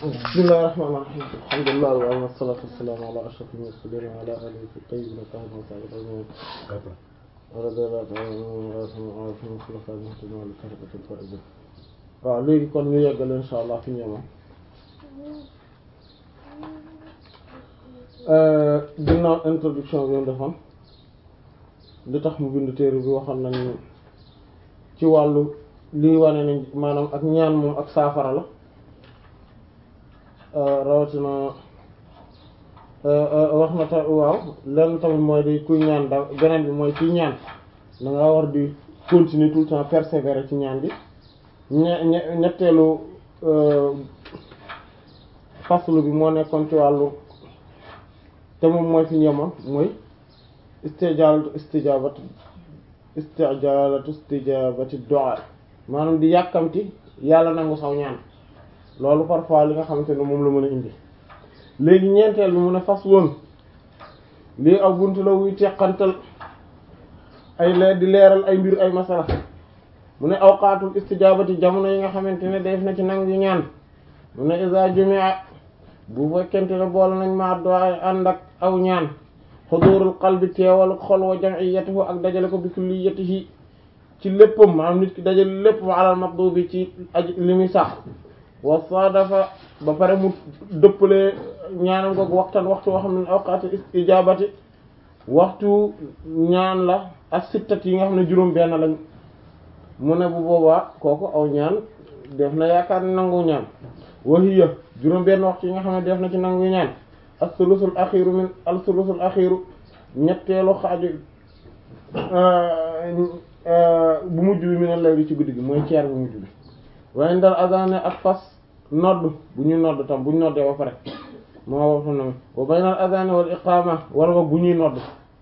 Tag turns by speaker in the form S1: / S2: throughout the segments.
S1: bismillahir rahmanir rahim alhamdulillah wa wassalatu wassalamu ala ashrafil mursalin wa ala alihi tayyibin tahirin wa sahbihi radiyallahu ta'ala anhum khulafa'il muhtadin wa tariqatil faizin waaw léegi kon ñu yeggal insha allah fi ñu ginnaaw introduction bi ñu defoon li tax mu bind téere bi waxoon nañu ci wàllu lii wane nañ maanaam ak ñaan moom ak saafara la rawatina wax na ta waaw lenn tamit mooy di kuy ñaan da beneen bi mooy kuy ñaan da nga war di continuer tout le temps persévérer ci ñaan bi ñe ñetteelu faslu bi moo nekkoon ci wàllu te moom mooy fi ñemoon mooy istijalatu istijabati istijalatu istijabati du'a maanaam di yàkkamti yàlla nangu saw ñaan loolu parfois li nga xamante ne moom la mën a indi léegi ñeenteel bi mu ne fas woon lii aw buntu la wuy teqantal ay leer di leeral ay mbir ay masala mu ne awqaatul istijabati jamono yi nga xamante ne def na ci nangu ñaan mu ne isa jumia bu fekkente ne boole nañ ma du'a ànd ak aw ñaan xudurul qalbi teewal xol wa jam'iyatihi ak dajale ko bi kulliyatihi ci léppam maanaam nit ki dajale lépp ma alal matlubi ci aj li muy sax wa sadafa ba pare mu dëppale ñaanam googu waxtaan waxtu woo xam ne awqaatu ijabati waxtu ñaan la ak sittat yi nga xam ne juróom benn lañ mu ne bu boobaa kooku aw ñaan def na yaakaar ne nangu ñaan wahiya juróom benn waxtu yi nga xam ne def na ci nangu ñaan as-sulusul axiru min al-sulusul axiru ñetteelu xaaju bu mujj bi mi ne lay ci guddi gi mooy ceer bu mujj bi waaye ndal azane ak fas nodd bu ñu nodd tam bu ñu noddee ba pare moo wax na wa baynal azane wal iqama wala boog bu ñuy nodd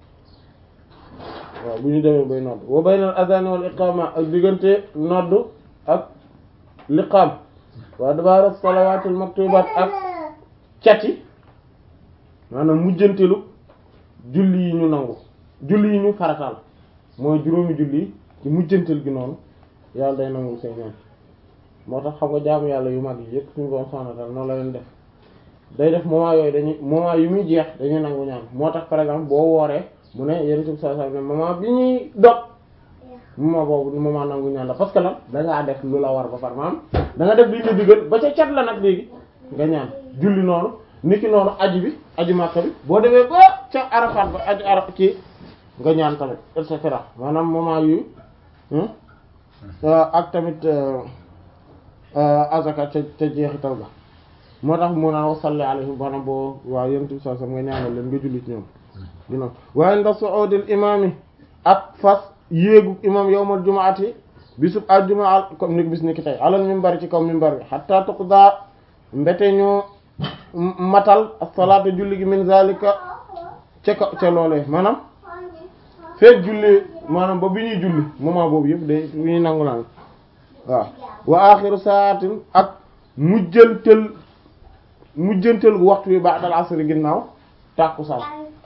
S1: waaw bu ñu demee bay nodd wa baynal azane wal iqama ak diggante nodd ak liqaam wa dabaara salawatul maktubat ak cati maanaam mujjantelu julli yi ñu nangu julli yi ñu farataal mooy juróomi julli yi ci mujjantel gi noonu yàlla day nangu say ñaan moo tax xam nga jaamu yàlla yu mag yi yëpp suñu borom subhanahu wa ta'ala noonu la leen def day def moment yooyu dañuy moment yu muy jeex dañuy nangu ñaan moo tax par exemple boo wooree mu ne yenn sub sa sa ne moment bi ñuy dog moment boobu moment nangu ñaan la parce que lan dangaa def lu la war ba par maanaam da nga def li ñu digal ba ca cat la nag léegi nga ñaan julli noonu niki noonu aji bi aji Makka bi boo demee ba ca Arafat ba aji Arafat ci nga ñaan tamit et cetera maanaam moment yu ak tamit azaka ca ca jeexital ba moo tax mu naan wasalli alayhim maanaam boo waaw yentu sa sam nga ñaanal leen nga julli ci ñoom dina waaye ndax su'udil imaam ak fas yéegu imam yawmal jumaati bisub àjjuma al comme ni bis ni ki tey alal minbar ci kaw minbar bi hatta tuqda mbete ñoo matal as-salaatu julli gi min zalika ca ka ca loolee maanaam feet julli maanaam ba bi ñuy julli moment boobu yëpp day bi ñuy nangu naan waaw wa axiru saatin ak mujjantel mujjantel gu waxtu bi ba'dal asri ginnaaw tàkkusaan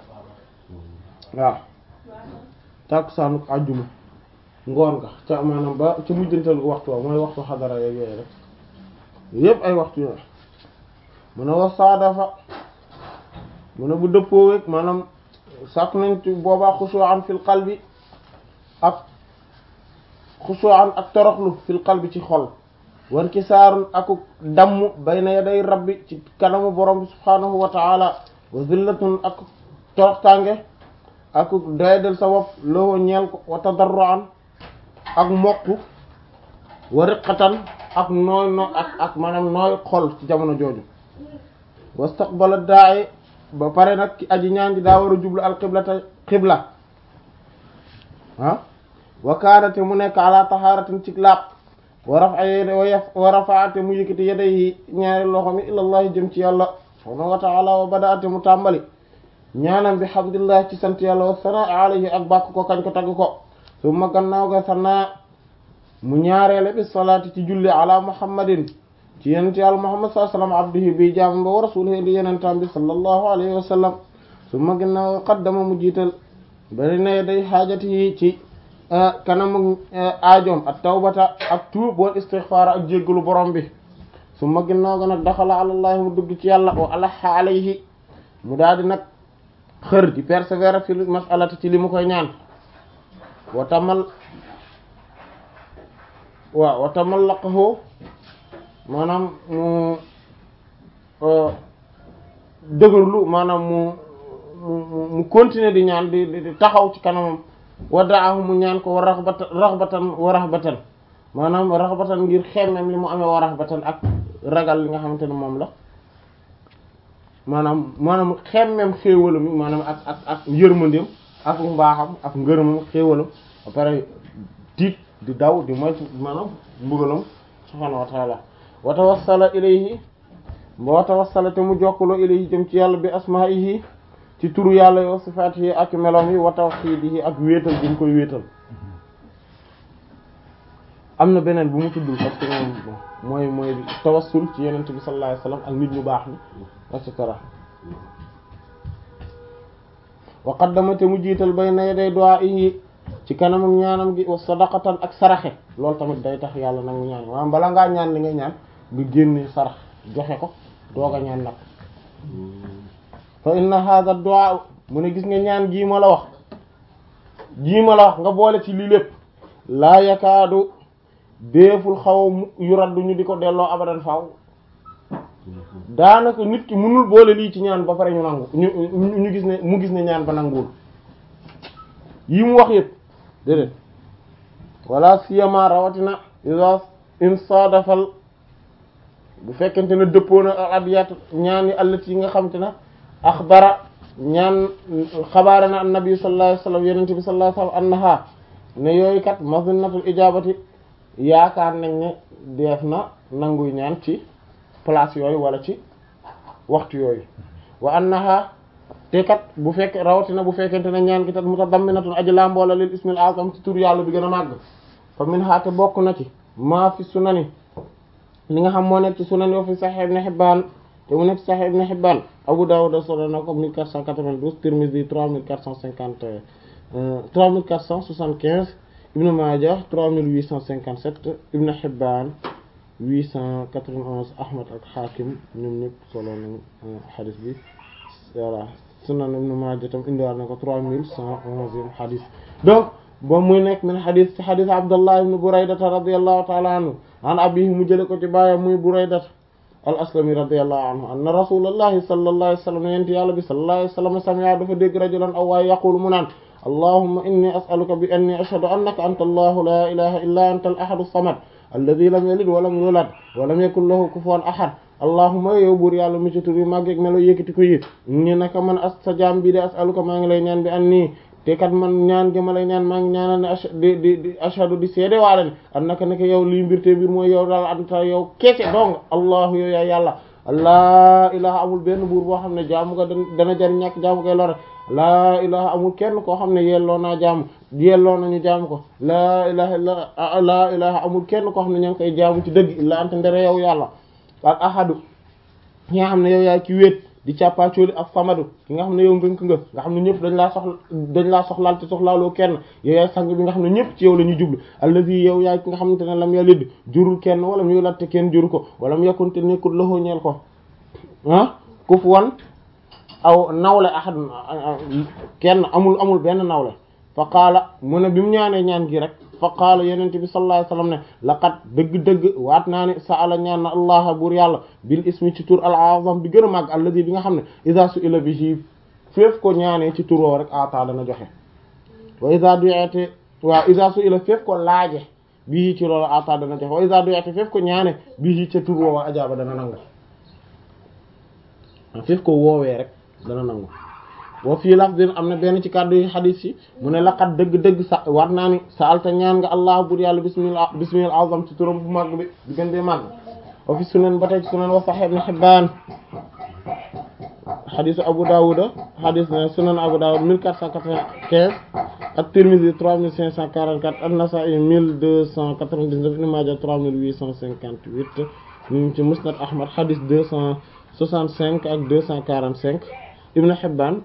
S1: waaw tàkkusaanu àjjuma ngoon nga ca maanaam ba ca mujjantel gu waxtu wa mooy waxtu xadara yeeg yooyu rek yëpp ay waxtu yooyu mu ne wax saadafa mu ne bu dëppoo wek maanaam sàkk nañ ci boobaa xushu'an fil qalbi ak xushu'an ak toroxlu fil qalbi ci xol wan ki saarun aku damm bayna yaday rabbi ci kanamu borom bi subhaanahu wa ta'ala wa zillatun ak toroxtaange aku doyadel sa wopp loo ñeel ko wa tadarru'an ak mokku wa riqatan ak nooy no ak ak maanaam nooy xol ci jamono jooju wastaqbala da'i ba pare nag ki aji ñaan ji daa war a jublu al qiblata qibla ah wa kaanate mu nekk ala tahaaratin ci laab wa rafa wa rafaate mu yëkkati yadayhi ñaari loxo mi ilallahi jëm ci yàlla subhaanahu wa ta'ala wa badaate mu tàmbali ñaanam bi hamdulillah ci sant yàlla wa sanaa alayhi ak bàkk ko kañ ko tagg ko summa gannaaw ga sanaa mu ñaareele bi salaati ci julli ala muhammadin ci yenent yàlla muhammad sallallahu alayhi wasallam abdihi bi jaam ba wa rasulihi di yenentam bi sallallahu alayhi wa sallam summa gannaaw qaddama mu jiital bari na day xaajati yi ci kanamu aajoom ak tawbata ak tuub wal istighfar ak jéggalu borom bi su ma ginnaaw ga nag daxala alallahi mu dugg ci yàlla wa alaha alayhi mu daal di nag xër di persévérer fi masalati ci li mu koy ñaan wa tamal waaw wa tamallaqahu maanaam mu dëgërlu maanaam mu mu mu continuer di ñaan di di taxaw ci kanamam wa daahu mu ñaan ko wa raxbatan raxbatan wa raxbatan maanaam raxbatan ngir xemmem li mu amee wa raxbatan ak ragal li nga xamante ne moom la maanaam maanaam xemmem xéewalam mi maanaam ak ak ak yërmandeem ak mbaaxam ak ngërëmam xéewalam ba pare tiit di daw di moytu maanaam mbugalam subhaanahu wa taala wa tawassala ilayhi wa tawassala te mu jokkaloo ilayhi jëm ci yàlla bi asmaa'ihi ci turu yàlla yo sifaatihi ak meloom yi wa tawhiidihi ak wéetal bi mu koy wéetal am na beneen bu mu tuddul parce que moom mooy mooy tawassul ci yenent bi sallallahu alayhi wasallam ak nit ñu baax ni et cetera wa qaddama te mu jiital bayna yaday du'aa'ihi ci kanamam ñaanam gi wa sadaqatan ak saraxe loolu tamit day tax yàlla nag mu ñaan maanaam bala ngaa ñaan li ngay ñaan nga génne sarax joxe ko doog a ñaan nag fa inna hadha du'a mu ne gis nga ñaan gii ma la wax gii ma la wax nga boole ci lii lépp laa yakaadu déeful xaw yu raddu ñu di ko delloo abadan faaw daanaka nit ki mënul boole lii ci ñaan ba pare ñu nangu ñu ñu gis ne mu gis ne ñaan ba nanguwul yi mu wax yëpp déedéet wala siyama rawatina isa insadafal bu fekkente ne dëppoo na al abiyat ñaan yi allati yi nga xamante ne axbara ñaan xabaare na annabi sallallahu alayhi wasallam yenente bi sallallahu alayhi wasallam annaha ne yooyu kat mazinnatul ijabati yaakaar nañ ne def na nanguy ñaan ci place yooyu wala ci waxtu yooyu wa annaha te kat bu fekk rawatina bu fekkente ne ñaan gi tat mutadamminatun aji lamboola lil ismil azam ci tur yàlla bi gën a màgg fa min haate bokk na ci maa fi sunani li nga xam moo nekk ci sunan yoo fi Sahih Ibn Hibban te mu nekk ci Sahih Ibn Hibban Abu Dawud solo na ko 1492 Tirmidhi 3450 3475 Ibn Majah 3857 Ibn Hibban 891 Ahmad ak Hakim ñoom ñëpp solo nañu hadith bi voilà Sunan Ibn Majah tam indiwaat na ko 3111 hadith donc boo muy nekk min hadith ci hadith Abdullah ibn Buraydata radiyallahu ta'ala anhu an abihi mu jële ko ci baayam muy Buraydata al aslami radiyallahu anhu anna rasulullahi sallallahu alayhi wa sallam yent yàlla bi sallallahu alayhi wa sallam sami'a dafa dégg rajulan aw waaye yaqulu mu naan allahumma inni as'aluka bi anni ashhadu annaka anta allahu la ilaha illa anta al ahadu samad alladhi lam yalid wa lam yulad wa lam yakul lahu kufuwan ahad allahumma yow buur yàlla mu ci tur yi màggeeg melo yëkkati ko yi ni naka man as sa jaam bi de as'aluka maa ngi lay ñaan bi anni te kat man ñaan gi ma lay ñaan maa ngi ñaanal ne di di di ashhadu di seede waale ne an naka naka yow lii mbir te mbir mooy yow daal anta yow kese dong allahu yow yaa yàlla laa ilaha amul benn buur boo xam ne jaamu nga dana jariñ ñàkk jaamu koy lore laa ilaha amul kenn koo xam ne yelloo naa jaamu yelloo nañu jaamu ko laa ilaha illa laa ilaha amul kenn koo xam ne ña ngi koy jaamu ci dëgg illa anta ndere yow yàlla al ahadu ki nga xam ne yow yaa ci wéet di càppaacooli ak famadu ki nga xam ne yow ngënk nga nga xam ne ñëpp dañ laa soxla dañ laa soxlaal te soxlaaloo kenn yow yaay sang bi nga xam ne ñëpp ci yow la ñuy jublu allazi yow yaay ki nga xamante ne lam yalid jurul kenn wala mu yulad te kenn juru ko wala mu yakkunte nekkul loxo ñeel ko ah kufuwan aw nawle ahad kenn amul amul benn nawle fa qaala mu ne bi mu ñaanee ñaan gi rek fa qaala yenente bi sallallahu alayhi wasallam ne laqad dëgg-dëgg waat naa ne sa'ala ñaan na allah buur yàlla bil ismi ci tur al azam bi gën a màgg alladi bi nga xam ne iza su'ila bihi féef ko ñaanee ci tur woo rek ata dana joxe wa iza du'ate waaw iza su'ila féef ko laaje bii ci loolu ata dana joxe wa iza du'ate féef ko ñaane bii ca tur woo ajaaba dana nangu féef ko woowee rek dana nangu wa fii lafdin am na benn ci kàddu yi xadiis yi mu ne laqad dëgg-dëgg sa war naa ni sa alta ñaan nga allah bur yàlla bismillah bismil azam ci turam bu màgg bi di gën dee màgg wa fi sunan ba tey ci sunan wa sahih ibn hibban xadiisu abu dawuda xadiis ne sunan abu dawud 1495 ak tirmidhi 3544 an-nasa'i 1299 ibn majah 3858 ñu ci musnad ahmad xadiis 265 ak 245 Ibn Hibban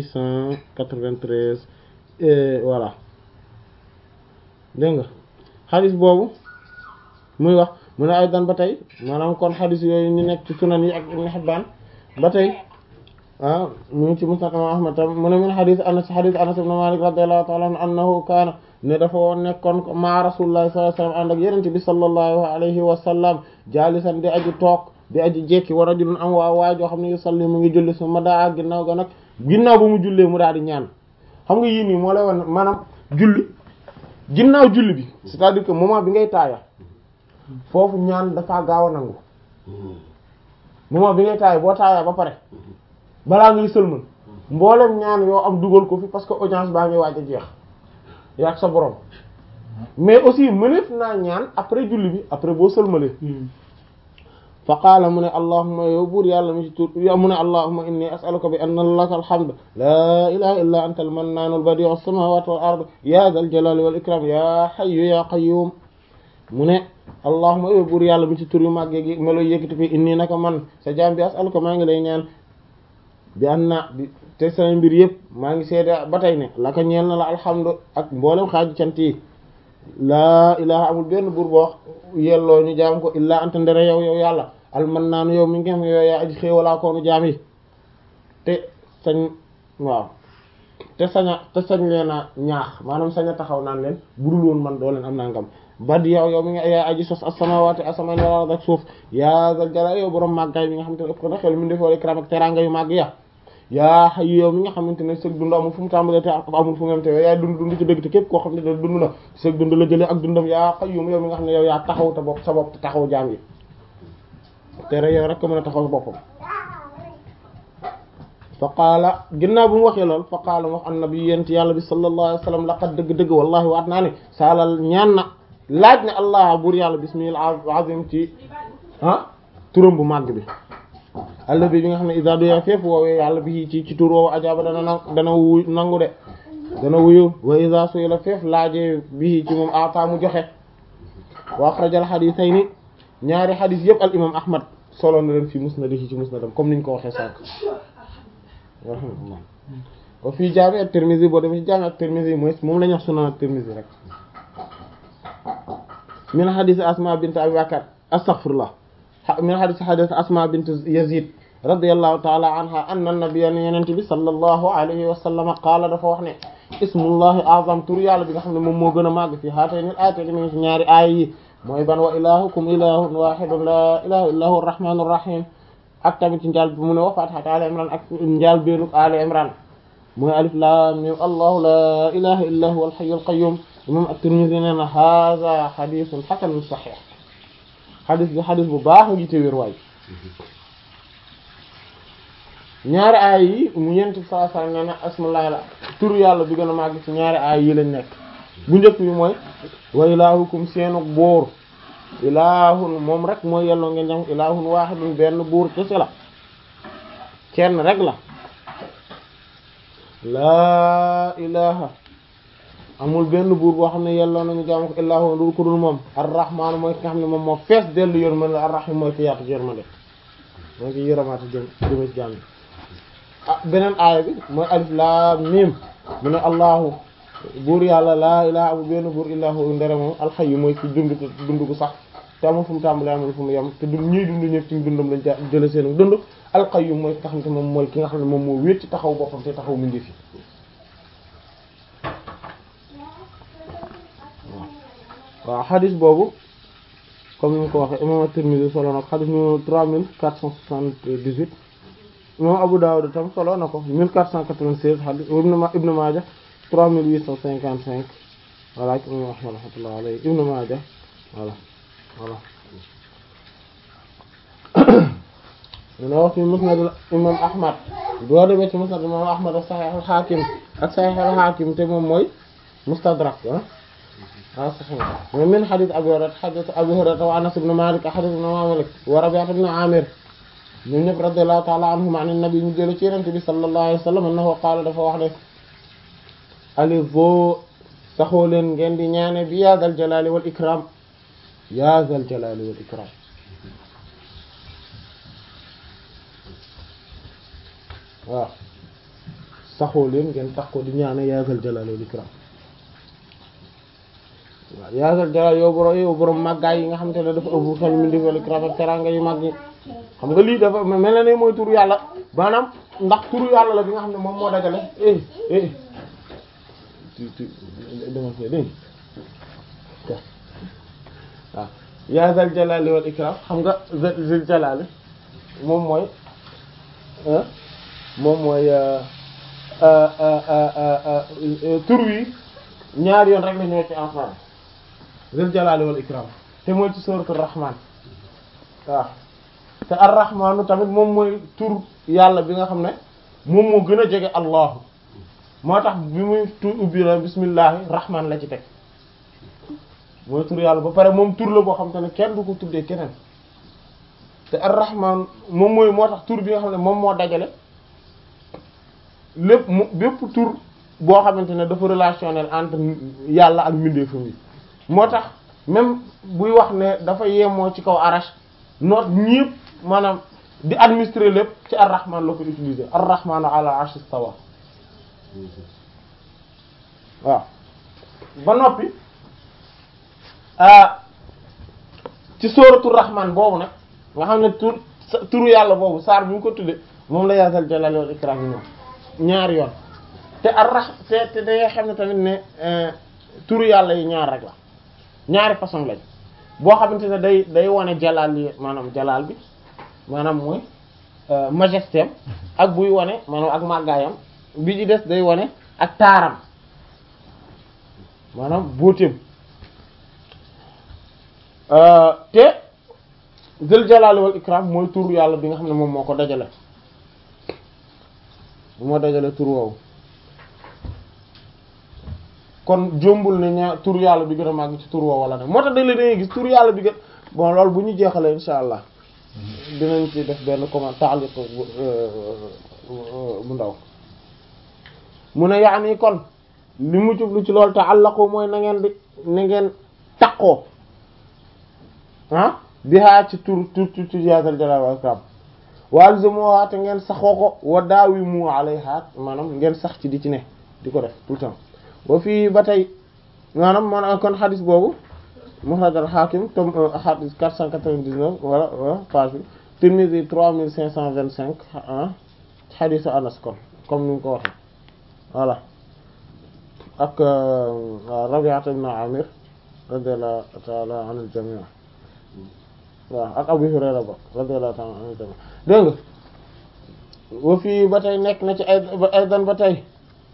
S1: 893 voilà dégg nga xadis boobu muy wax mu ne ay dan ba tey maanaam kon xadis yooyu ñu nekk ci sunan yi ak Ibn Hibbaan ba tey ah mu ngi ci musnad imam Ahmad tam mu ne min xadis Anas xadis Anas ibn Malik radiyallahu ta'ala anhu annahu kaana ne dafa woon nekkoon ma Rasulullah sallallahu alayhi wa sallam ànd ak Yonent bi sallallahu alayhi wa sallam jaalisan di aji toog di aji jekki wa rajulun am waa waa joo xam ne yusalli mu ngi julli su ma daa ginnaaw ga nag ginnaaw ba mu jullee mu daal di ñaan xam nga yii nii moo lay wan maanaam julli ginnaaw julli bi c'est-à-dire que moment bi ngay taaya foofu ñaan dafa gaaw a nangu moment bi ngay taaya boo taaya ba pare balaa ngay sëlmal mboolem ñaan yoo am dugal ko fi parce que audience baa ngi waaj a jeex yaag sa borom mais aussi mëneef naa ñaan après julli bi après boo sëlmalee fa qaala mu ne allahuma yow buur yàlla mi ci tur mu ne allahuma inni as'aluka bi anna laka alhamd laa ilaha illa anta almannaanu albadi'u as-samawati wal ard ya dhal jalali wal ikram ya hayyu ya qayyum mu ne allahuma yow buur yàlla mi ci tur yu màggee gi melo yëkkati fi inni naka man sa jaam bi as'aluka maa ngi lay ñaan bi anna bi te sama mbir yëpp maa ngi seede ba tey ne laka ñeel na la alhamdu ak mboolem xaaju cant yi laa ilaha amul benn buur boo yelloo ñu jaam ko illaa anta ndere yow yow yàlla almannaanu yow mi ngi xam yow yaa aji xéewalaa koonu jaam yi te sañ waaw te saña te sañ leen a ñaax maanaam sañ a taxaw naan leen budul woon man doo leen am naa ngam bad yow yow mi nga yaa aji sos as-samaawaati asamaan wal ard ak suuf yaa zal jalaali yow borom màggaay mi nga xamante ne ëpp ko na xel mi defoo ikram ak teraanga yu màgg ya yaa xay yow mi nga xamante ne sëg dund amul fu mu tàmbalee te amul fu mu yem te yaa dund dund ci dëgg te képp koo xam ne da dund na sëg dund la jëlee ak dundam yaa xay yow mi nga xam ne yow yaa taxaw te bopp sa bopp te taxaw jaam yi te rek yow rek ko mën a taxaw sa boppam fa qaala ginnaaw bu mu waxee lool fa qaala mu wax annabi yent yàlla bi sallallahu alayhi wa sallam laqad dëgg-dëgg wallahi waat naa ne saalal ñaan na laaj ne allah buur yàlla bismil azim ci ah turam bu màgg bi àll bi bi nga xam ne isa doya fépp woowee yàlla bi ci ci tur woowu ajaaba dana na dana wuy nangu de dana wuyu wa isa suy la fépp laajee bi ci moom ata mu joxe wa axrajal xadisayni ñaari xadis yëpp al imam ahmad solo na leen fi musnadihi ci musnadam comme niñ ko waxee sànq wa fii jaami at-Tirmidhi boo demee ci jaami at-Tirmidhi mooy moom la ñu wax sunan at-Tirmidhi rek min xadis asma bint abi bakar astaghfirullah min xadis xadis asma bint yazid radiyallahu ta'ala anha anna nabiyya yonent bi sallallahu alayhi wa sallam qaala dafa wax ne ismullahi azam tur yàlla bi nga xam ne moom moo gën a màgg fii haatayni al-aayatayni mi ngi ci ñaari aaya yi mooy ban wa ilahukum ilahun wahidun la ilaha illa huwa arrahmanur rahim ak tamit ci njaal bi mu ne wa fatihat ali imran ak njaal beenuk ali imran mooy alif lam mim allahu la ilaha illa huwa al-hayyul qayyum imam at-Tirmidhi nee na hadha hadithun hasanun sahih xadis bi xadis bu baax ngi te wér waay ñaari aay yi mu ñeenti saa saa nee na asmallahi la turu yàlla bi gën a màgg ci ñaari aay yi lañ nekk bu njëkk bi mooy wa ilaahukum seenu buur ilaahun moom rek mooy yelloo ngeen jam ilaahun waahidun benn buur kese la kenn rek la laa ilaha amul benn buur boo xam ne yelloo nañu jaamu ko illaahu dul ko dul moom arrahmaanu mooy ki nga xam ne moom moo fees dellu yërmande arrahim mooy ki yaatu yërmande mooy ki yërëmaate jëm jëme ci jaam yi ah beneen aaya bi mooy alif laam miim mu ne allahu buur yàlla laa ilaha amul benn buur illaahu ndere moom alxayyu mooy ki dund dund gu sax te amul fu mu tàmbalee amul fu mu yem te dund ñuy dund ñëpp ci dundam lañ ca jële seen dund alqayyum mooy ki nga xam ne moom mooy ki nga xam ne moom moo wéet ci taxaw boppam te taxaw mu ngi fi waaw xadis boobu comme ni mu ko waxee imam at-Tirmidhi solo na ko xadis numéro trois mille quatre cent soixante-dix-huit imam Abu Dawud tam solo na ko mille quatre cent quatre-vingt-seize xadis Ibn Maaja trois mille huit cent cinquante-cinq voilà ci imam Ahmad rahmatullah alayhi Ibn Maaja voilà voilà dina wax ci musnad imam Ahmad boo demee ci musnad imam Ahmad ak Sahih al-Hakim ak Sahih al-Hakim te moom mooy mustadrak ah ah saxiix mooy min xadis Abu Hurayra xadis Abu Hurayra wa Anas ibn Malik xadis ibn Malik wa Rabi'a ibn Amir ñoom ñëpp radiyallahu ta'ala anhum an nabi ñu jële ci Yonent bi sallallahu alayhi wa sallam annahu qaala dafa wax ne alizo saxoo leen ngeen di ñaane bi yaa zal jalaali wal ikram yaa zal jalaali wal ikram waaw saxoo leen ngeen tax ko di ñaane yaa zal jalaali wal ikram yaa zal jalal yow borom yow borom màggaay yi nga xamante ne dafa ëpp xel mi ndigal ikram ak teranga yu màgg yi xam nga lii dafa mel na ne mooy turu yàlla maanaam ndax turu yàlla la bi nga xam ne moom moo dajale eh eh tu tu dama fee dégg waaw yaa zal jalali wal ikram xam nga zal jalali moom mooy moom mooy tur wi ñaari yoon rek la ñëw ci alxuraan zal jalali wal ikram te mooy ci suratul rahman waaw te ar-rahmaanu tamit moom mooy tur yàlla bi nga xam ne moom moo gën a jege allahu moo tax bi muy tur ubbi la bismillahi rahman la ci teg mooy tur yàlla ba pare moom tur la boo xam te ne kenn du ko tuddee keneen te ar-rahman moom mooy moo tax tur bi nga xam ne moom moo dajale lépp mu bépp tur boo xamante ne dafa relationnel entre yàlla ak mbindeefam yi moo tax même buy wax ne dafa yemoo ci kaw arash noot ñépp maanaam di administrer lépp ci ar-rahman la ko utiliser ar-rahman ala arsh istawa waaw ba noppi ci sóoratu rahman boobu nag nga xam ne tur turu yàlla boobu saar bi mu ko tudde moom la yaasal jalal wal ikram yi ñoom ñaari yoon te ar-rah te te dangay xam ne tamit ne turu yàlla yi ñaar rek la ñaari façon lañ boo xamante ne day day wane jalaal yi maanaam jalaal bi maanaam mooy majesté ak buy wane maanaam ak màggaayam bi ci des day wane ak taaram maanaam bóoteem te zul jalaali wal ikram mooy tur yàlla bi nga xam ne moom moo ko dajale moo dajale tur woowu kon jombul ne ñaar tur yàlla bi gën a màgg ci tur woowu wala nag moo tax dañ la dangay gis tur yàlla bi gën bon loolu bu ñu jeexalee insha allah dinañ ci def benn comment taaliq bu ndaw mu ne yaani kon li mu jublu ci loolu ta'allaqu mooy na ngeen di na ngeen taqoo ah bihaa ci tur tur tur tur yaasal jalal wal ikram walzumuha te ngeen saxoo ko wa daawimu alayha maanaam ngeen sax ci di ci ne di ko def tout le temps wa fii ba tey maanaam man kon xadis boobu Muxraj al-Hakim tome xadis 499 wala wala page bi Tirmidhi 3525 ah xadisu Anas kon comme ni mu ko waxee voilà ak Rabi'at ibn Amir radiyallahu ta'ala anil jami' waaw ak Abu Hurayra ba radiyallahu ta'ala anil jami' dégg nga wa fii ba tey nekk na ci ay aydan ba tey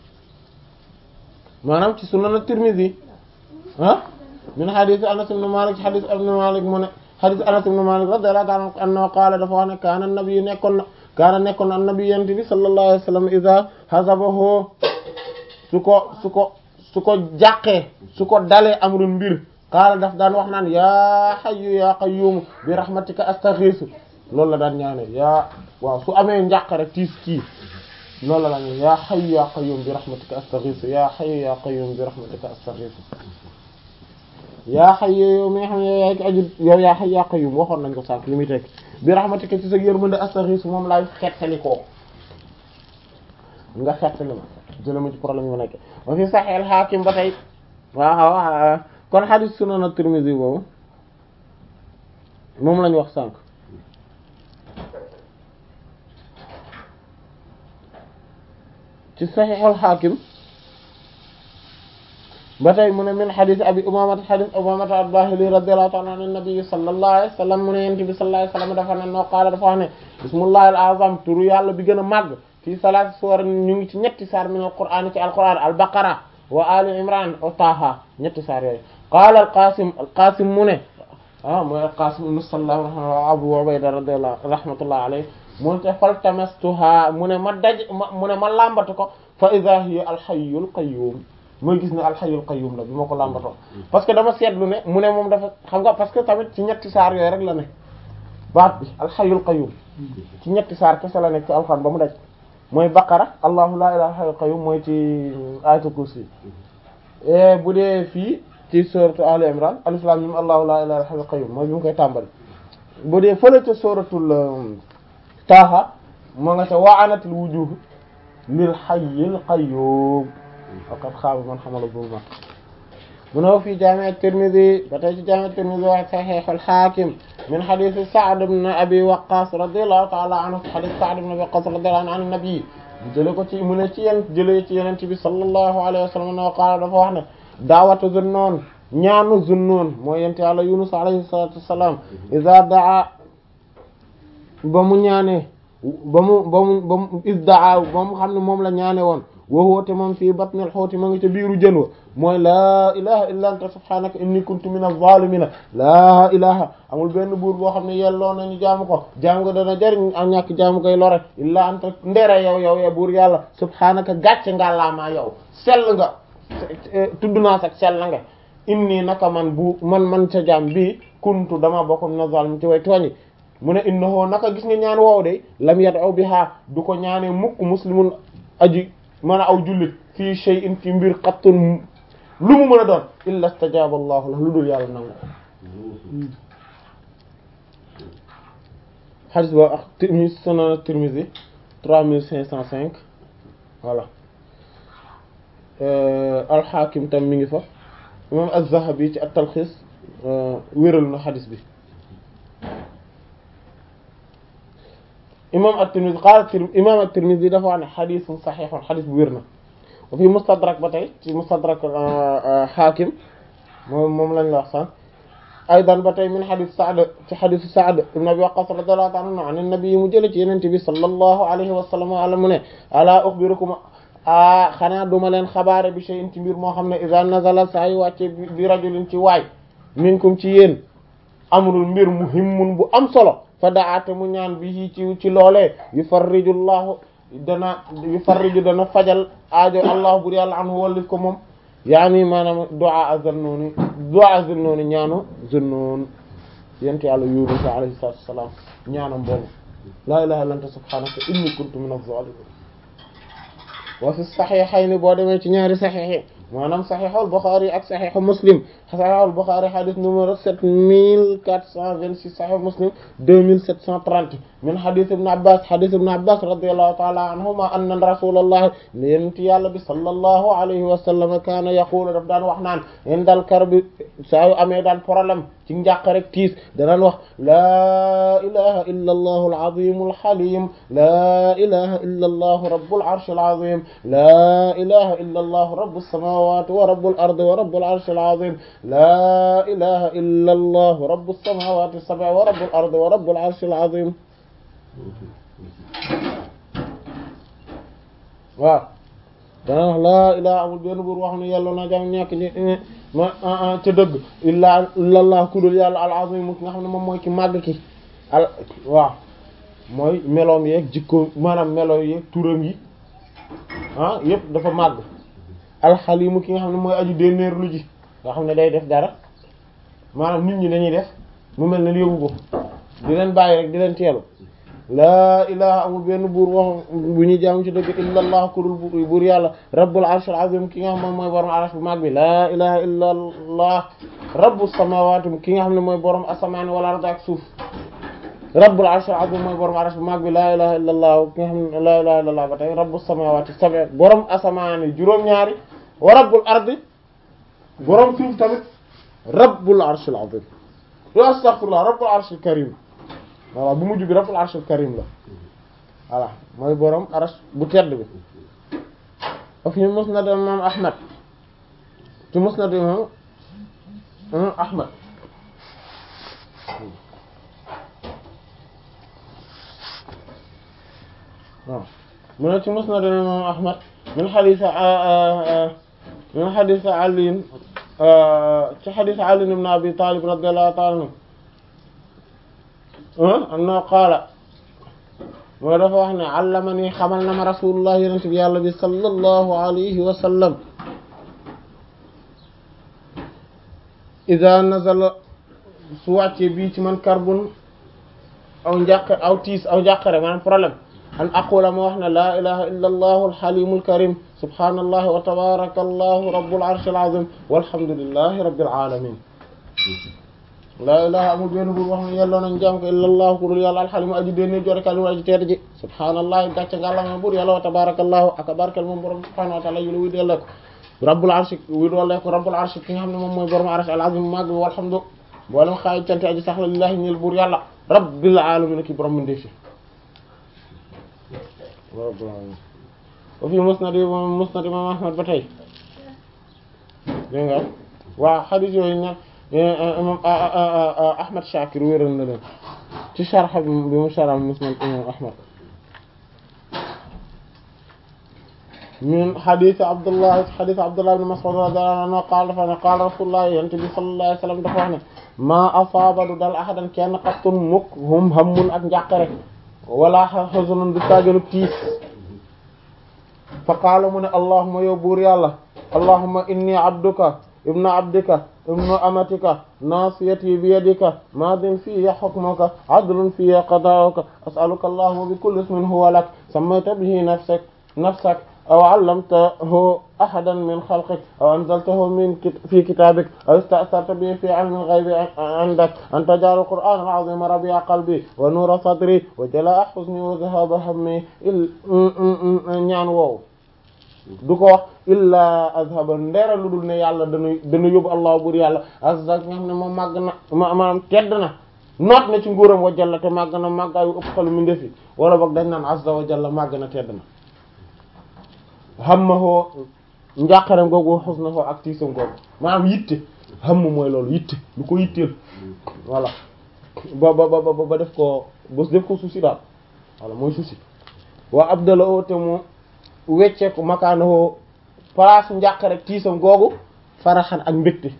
S1: maanaam ci sunan at-Tirmidhi ah min hadith Anas ibn Malik ci hadith ibn Malik mu ne hadith Anas ibn Malik radiyallahu ta'ala anhu qaala dafa wax ne kaana nabi nekkoon na kaana nekkoon na nabi yent bi sallallahu alayhi wa sallam idha hazabahu su ko su ko su ko jàqee su ko dalee amrun mbir qaala daf daan wax naan yaa hayyu yaa qayyum bi rahmatika astaghiisu loolu la daan ñaane yaa waaw su amee njàqare tiis kii loolu la daan ñaane yaa hayyu yaa qayyum bi rahmatika astaghiisu yaa hayyu yaa qayyum bi rahmatika astaghiisu yaa hayyu yow mi nga xam ne yow yaa ki aju yow yaa hayyu yaa qayyum waxoon nañ ko sànq li muy tekk bi rahmatika ci sa yërmande astaghiisu moom laay xettali koo nga xettali ma jële ma ci problème yi ma nekk wa fi Sahih al-Hakim ba tey waaw waaw kon hadith Sunan at-Tirmidhi boobu moom lañu wax sànq ci Sahih al-Hakim ba tey mu ne min hadith Abi Umamata hadith Umamata al-Bahili radiyallahu ta'ala anhu an-nabi sallallahu alayhi wa sallam mu ne yent bi sallallahu alayhi wa sallam dafa ne noo qaala dafa wax ne bismillahi al-azam turu yàlla bi gën a màgg fii salaati suwar ñu ngi ci ñetti saar min al-Qur'an ci al-Qur'an al-Baqara wa Ali Imran wa Taha ñetti saar yooyu qaala al-Qasim al-Qasim mu ne ah mooy al-Qasim ibn Sallam wa Abu Ubayda radiyallahu rahmatullahi alayhi mu ne faltamastuha mu ne ma daj mu ne ma làmbatu ko fa idha hiya al-hayyul qayyum mooy gis ne al-hayyul qayyum la bi ma ko làmbatoo parce que dama seetlu ne mu ne moom dafa xam nga parce que tamit ci ñetti saar yooyu rek la ne baat bi al-hayyul qayyum ci ñetti saar kese la nekk ci alxuraan ba mu daj mooy baqara allahu la ilaha illa qayyum mooy ci ayatul kursi bu dee fii ci suratu ali imran alif lam mim allahu la ilaha illa qayyum mooy bi mu koy tàmbali bu dee fële ca suratul taaha moo nga ca wa'anatil wujuh lil hayyil qayyum faqad xaaba man hamala zulma mu ne fi jaami at-Tirmidhi ba tey ci jaami at-Tirmidhi wa sahih al-Hakim min hadith Sa'd ibn Abi Waqqas radiyallahu ta'ala anhu hadith Sa'd ibn Abi Waqqas radiyallahu anhu an nabi jële ko ci mu ne ci yéen jëlee ci yeneen bi sallallahu alayhi wa sallam no qaala dafa wax ne daawatu Zunnoon ñaanu Zunnoon mooy yent Yàlla Yunus alayhi salatu wassalam iza daa ba mu ñaanee ba mu ba mu ba mu isdaa ba mu xam ne moom la ñaane woon wowoote moom fii batnil xuuti ma ngi ca biiru jën wa mooy laa ilaha illa anta subhanaka inni kuntu min az-zalimina laa ilaha amul benn buur boo xam ne yelloo nañu jaamu ko jaamu ko dana jariñ ak ñàkk jaamu koy lore illa anta ndere yow yow ya buur yàlla subhanaka gàcce nga laamaa yow sell nga tudd naa sax sell nga inni naka man bu man man ca jaam bii kuntu dama bokk min az-zalimin ci way tooñi mu ne innahu naka gis nga ñaan woow de lam yad'u biha du ko ñaanee mukk muslimun aji mën a aw jullit fii shay'in ci mbir qattun lu mu mën a doon illa istajaba allahu la lu dul yàlla nangu xadis ba ak Tirmidhi sunan Tirmidhi trois mille cinq cent cinq voilà al-Hakim tam mi ngi fa imam az-Zahabi ci at-Talkhis wéral na xadis bi imam at-Tirmidhi qaala imam at-Tirmidhi dafa wax ne xadisun saxiixun xadis bu wér na wa fi mustadrak ba tey ci mustadrak Hakim moom moom lañ la wax sànq aydan ba tey min xadis Sa'd ci xadisu Sa'd ibn Abi Waqqas radiyallahu ta'ala anhu an nabi mu jële ci yenente bi sallallahu alayhi wa sallam ala mu ne ala ukhbirukum a xanaa duma leen xabaare bi shay'in ci mbir moo xam ne idha nazala saa yu wàcce bi rajulin ci waay minkum ci yéen amrul mbir muhimmun bu am solo fa daate mu ñaan bi ci ci loolee yufarriju llahu dana yufarriju dana fajal aajo allah bur yàlla anhu wallif ko moom yaani maanaam du'a Zunnun du'a Zunnun ñaanu Zunnun yent yàlla Yunus alayhi salaatu wassalaam ñaanam boobu laa ilaha illa anta subhanaka inni kuntu minaz zalimin wa fi saxiixayni boo demee ci ñaari saxiix maanaam saxiixul Buxaari ak saxiixu Muslim saxiixul Buxaari xadis numéro sept mille quatre cent vingt-six saxiixu Muslim deux mille sept cent trente min xadis ibn Abbas xadis ibn Abbas radiyallahu ta'ala anhuma anna rasulallahi yonent yàlla bi sallallahu alayhi wa sallam kaana yaqulu daf daan wax naan indal karbi saa yu amee daan problème ci njàq rek tiis danaan wax laa ilaha illa allahu al-azim al-halim laa ilaha illa allahu rabbul arshil azim laa ilaha illa allahu rabbus samawati wa rabbul ardi wa rabbul arshil azim laa ilaha illa allahu rabbus samawati as-sab'i wa rabbul ardi wa rabbul arshil azim waaw dana wax laa ilaa amul benn buur wax ne yàlla na jam ñàkk ñi ma ca dëgg illaa illallah ku dul yàlla al azim ki nga xam ne moom mooy ki màgg ki al waaw mooy meloom yeeg jikko maanaam melo yeeg turam yi ah yëpp dafa màgg alxalimu ki nga xam ne mooy aju dénnéer lu ji nga xam ne day def dara maanaam nit ñi dañuy def mu mel ne yóbbu ko di leen bàyyi rek di leen teelu laa ilaha amul benn buur wax bu ñuy jaamu ci dëgg illa allah ku dul buur yàlla rabbul arshil azim ki nga xam ne mooy borom arsh bu mag bi laa ilaha illa allah rabbus samawati ki nga xam ne mooy borom asamaan wal ard ak suuf rabbul arshil azim mooy borom arsh bu mag bi laa ilaha illa allah ki nga xam ne laa ilaha illa allah ba tey rabbus samawati sab'a borom asamaan yi juróom-ñaari wa rabbul ardi borom suuf tamit rabbul arshil azim astaghfirullah rabbul arshil karim voilà bu mujj bi rabbul arshil karim la voilà mooy borom arsh bu tedd bi of ñu musnad imam ahmad ci musnad imam ahmad waaw mu ne ci musnad imam ahmad min hadith min hadith ali ci hadith ali ibn abi talib radiyallahu ta'ala anhu anna qaala mooy dafa wax ne allamani xamal na ma rasulullah yonent bi yàlla bi sallallahu alayhi wa sallam ida nazala su wàccee bii ci man karbun aw njàq aw tiis aw njàqare maanaam problème an aqula ma wax ne laa ilaha illa allahu alxalimu alkarim subhanallahi wa tabaraka allahu rabbul arshil azim walhamdulillahi rabbil alamin laa ilaha amul benn buur wax ne yelloo nañ jaam ko illa allah ku dul yàlla alxalimu aji dénne jore kalimu aji tedd ji subhaanallahi gàcce nga àllama buur yàlla wa tabarakallahu aka barkel moom borom subhanahu wa taala yu la wuy delloo ko rabbul arsh wi doole ko rabbul arsh ki nga xam ne moom mooy borom arsh al azim mag bi walhamdu boolem xaay cante aji sax la lillahi ñeel buur yàlla rabbil alamin ki borom mi ndefi rabbil alamin wa fi musnad musnad imam ahmad ba tey dégg nga waaw xadis yooyu nag imam ahmad shakir wéral na leen ci sharh bi mu sharh musnad imam ahmad min xadis abdullah xadis abdullah ibn mas'ud radiyallahu anhu qaala dafa ne qaala rasulullah yonent bi sallallahu alayhi wasallam dafa wax ne maa asaaba du dal ahadan kenn qattun mukk hum hammun ak njàqare wala huzunun du tàgganu tiis fa qaala mu ne allahumma yow buur yàlla allahumma inni abduka ibnu abdika ibnu amatika nasiyati bi yadika maadin fiya hukmuka adlun fiya qadaa'uka as'aluka allahumma bi kulli ismin huwa lak sammayta bihi nafsak nafsak aw allamtahu ahadan min xalqik aw anzaltahu min fi kitabik aw ista'sarta bihi fi ilmi al-ghaybi indak an taj'ala al-qur'ana al-'azima rabi'a qalbi wa nura sadri wa jalaa'a huzni wa dhahaba hammi ñaan woowu du ko wax illa azhaba ndera lu dul ne yàlla dana dana yóbbu allah bur yàlla azza nga xam ne moom màgg na ma maanaam tedd na noot na ci nguuram wa jalla te màgg na màggaayu ëpp xelu mi ndefi wala boog dañ naan azza wa jalla màgg na tedd na hammahoo njàqaram googu xus na foo ak tiisam googu maanaam yitte hamm mooy loolu yitte lu ko yitteel voilà ba ba ba ba def ko ba def ko souci daal voilà mooy souci waa abdala o te mu wecceeku makaanoo place njàqare tiisam googu faraxan ak mbégte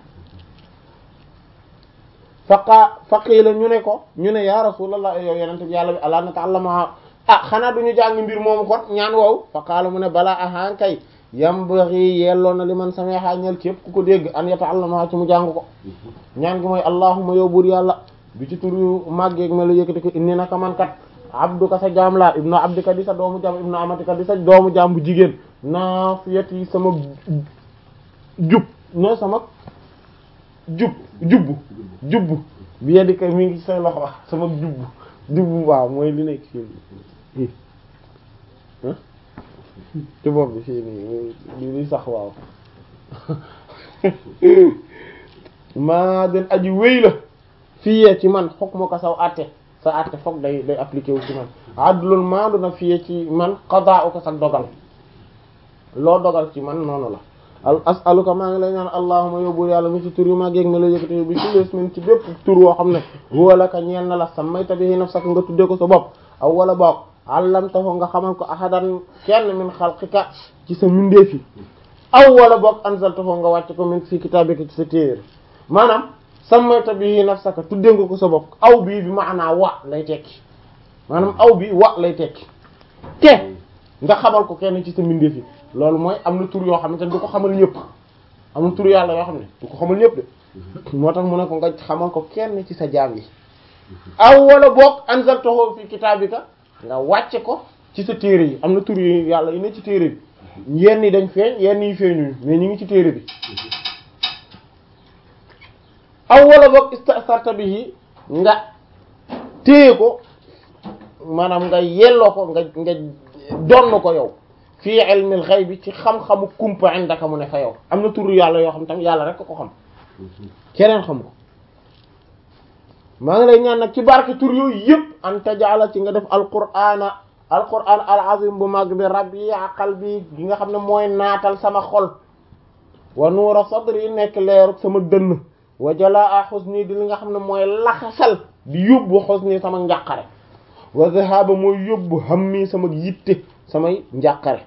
S1: faqa faqiila ñu ne ko ñu ne ya rasulallah yow yenente bi yàlla bi ala nata'allama ah xanaa duñu jàng mbir moomu kon ñaan woowu faqaala mu ne balaa ahaan kay yambaghi yelloo na li man samee xaañal képp ku ko dégg an yata'allama ci mu jàng ko ñaan gi mooy allahumma yow buur yàlla bi ci turu màggeeg me la yëkkati ko inni naka man kat abduka sa jaam laa ibnu abdika di sa doomu jaam ibnu amatika di sa doomu jaam bu jigéen naafiyati sama jub no sama jub jubbu jubbu bi yadika mi ngi say loxo sama jubbu jubbu waaw mooy li nekk fii ci bopp bi fii nii li sax waaw maa den aji wéy la fii ci man xokk ma ko saw àtte sa àtte foog day day appliqué wu ci man adlul maandu na fii ci man qadaa ko sa dogal loo dogal ci man noonu la al as'aluka maa ngi lay ñaan allahumma yóbbul yàlla mi ci tur yu mag yeeg ma la yëkkati bi kulli ismin ci bépp tur woo xam ne huwa laka ñeel na la sammayta bihi nafsaka nga tuddee ko sa bopp aw wala boog allamtahu nga xamal ko ahadan kenn min xalqika ci sa mindeefi aw wala boog anzaltahu nga wàcc ko min fi kitabika ci sa téere maanaam sammayta bihi nafsaka tuddee nga ko sa bopp aw bii bi maanaa wa lay tekki maanaam aw bi wa lay tekki te nga xamal ko kenn ci sa mindeef yi loolu mooy am na tur yoo xam ne du ko xamal ñëpp am na tur yàlla yoo xam ne du ko xamal ñëpp de moo tax mu ne ko nga xamal ko kenn ci sa jaam yi aw wala boog anzaltahu fi kitabika nga wàcce ko ci sa téere yi am na tur yi yàlla yi ne ci téere bi yenn yi dañ feeñ yenn yi feeñuñu mais ñu ngi ci téere bi aw wala boog istasarta bihi nga téye ko maanaam nga yelloo ko nga nga donn ko yow fii ilmil ghaybi ci xam-xamu kumpa indaka mu ne fa yow am na tur yàlla yoo xam tam yàlla rek ko xam keneen xam ko maa ngi lay ñaan nag ci barke tur yooyu yëpp an tajala ci nga def alqur'ana alqur'an al azim bu mag bi rabi'a qalbi gi nga xam ne mooy naatal sama xol wa nuura sadri nekk leeru sama dënn wa jalaa huzni di li nga xam ne mooy laxasal di yóbbu huzni sama njàqare wa dhahaba mooy yóbbu hammi sama yitte samay njàqare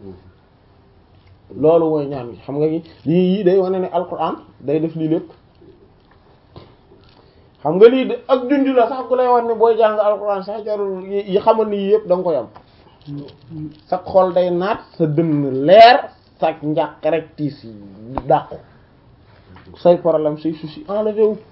S1: loolu mooy ñaan gi xam nga yii yii day wane ne alquran day def lii lépp xam nga lii de ak junj la sax ku lay wax ne booy jàng alquran sax jarul yi xamal ni yii yëpp da nga ko yam sa xol day naat sa dënn leer sa njàqare tiis yi dàqu say problème say souci enlevé wu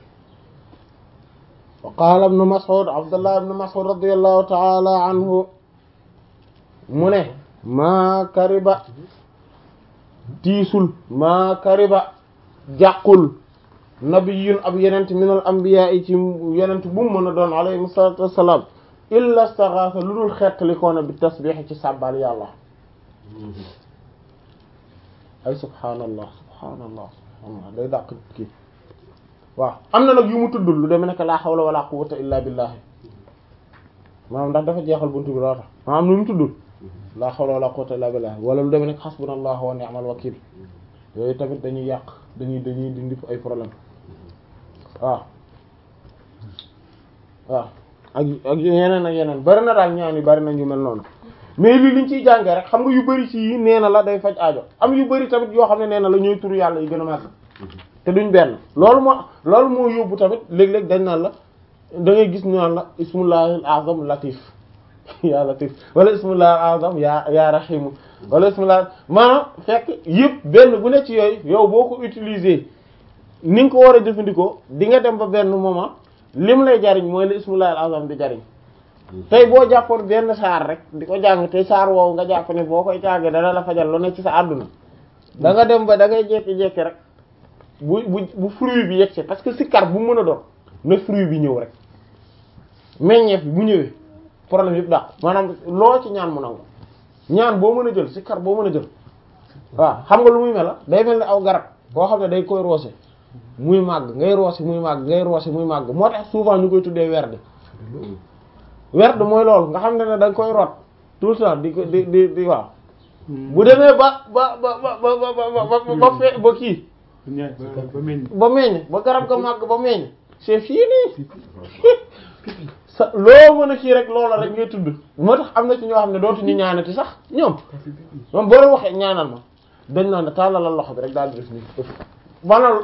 S1: wa qaala ibnu Mas'ud Abdullah ibnu Mas'ud radiyallahu ta'ala anhu mu ne maa kariba tiisul maa kariba jàqul nabiyun ab yenent minal anbiya yi ci yenent bu mu mën a doon alayhi salatu wassalam illa staghatha lu dul xeetali koona bi tasbih ci sàbbal yàlla ay subhaanallah subhaanallah subhaanallah day dàq kii waaw am na nag yu mu tuddul lu demee nekk laa hawla wala quwwata illa billah maanaam ndax dafa jeexal buntu bi loo tax maanaam lu mu tuddul laa hawla wala quwwata illa billah wala lu demee nekk hasbunallahu wa ni'mal wakil yooyu tamit dañuy yàq dañuy dañuy dindi ay problème waaw waaw ak ak yeneen ak yeneen bari na daal ñaan yi bari na ñu mel noonu mais lii liñ ciy jàngee rek xam nga yu bari ci yi nee na la day faj aajo am yu bari tamit yoo xam ne nee na la ñooy turu yàlla yi gën a màgg te duñ benn loolu moo loolu moo yóbbu tamit léeg-léeg dañ naan la da ngay gis ñu naan la ismullahil azam latif yaa latif wala ismullahil azam yaa yaa rahimu wala ismullah maanaam fekk yëpp benn bu ne ci yooyu yow boo ko utiliser ni nga ko war a jëfandikoo di nga dem ba benn moment lim lay jariñ mooy la ismullahil azam di jariñ tey boo jàppoon benn saar rek di ko jàng te saar woowu nga jàpp ne boo koy jàngee dana la fajal lu ne ci sa àdduna da nga dem ba da ngay jekki-jekki rek bu bu bu fruit bi yegg parce que sikkar bu mën a doon na fruit bi ñëw rek meññeef bi bu ñëwee problème yëpp dàq maanaam loo ci ñaan mu nangu ñaan boo mën a jël sikkar boo mën a jël waaw xam nga lu muy mel day mel ni aw garab boo xam ne day koy roose muy màgg ngay roose muy màgg ngay roose muy màgg moo tax souvent ñu koy tuddee werd werd mooy loolu nga xam ne ne da nga koy root tout le temps di ko di di di waaw bu demee ba ba ba ba ba ba ba ba fe ba kii ba meññ ba garab ga màgg ba meññ c'est fini sa loo mën a kii rek loola rek ngay tudd moo tax am na ci ñoo xam ne dootuñu ñaanati sax ñoom moom boo leen waxee ñaanal ma dañ naan ne tàllalal loxo bi rek daal di def nii maanaam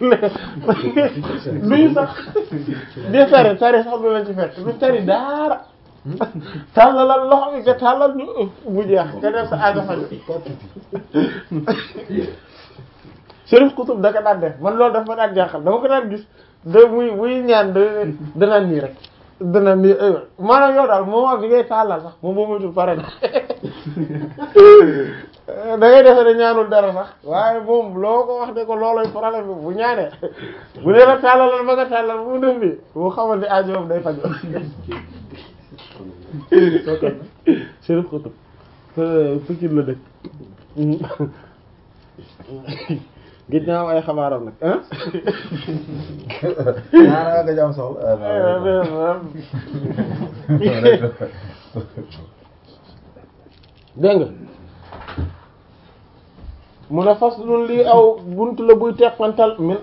S1: luñu sax di tari tari sax du leen ci fekk du tari daara tàllalal loxo bi nga tàllal ñu bu jeex nga def sa aajo faju Chérif Kutub da ko daan def man loolu dafa ma daan jaaxal dama ko daan gis da muy muy ñaan da danaan nii rek danaan nii maanaam yow daal moment bi ngay tàllal sax moom moo moytul pare na da ngay defe ne ñaanul dara sax waaye moom loo ko wax de ko looloy problème bi bu ñaanee bu dee la tàllalal ba nga tàllal bu mu def nii boo xamal ne aajo moom day faju Chérif Kutub Pikine la dëkk gis naa ay xabaaram nag ah.
S2: ah nga jàmm soxla.
S1: dégg nga mu ne fas lun lii aw buntu la buy teqantal min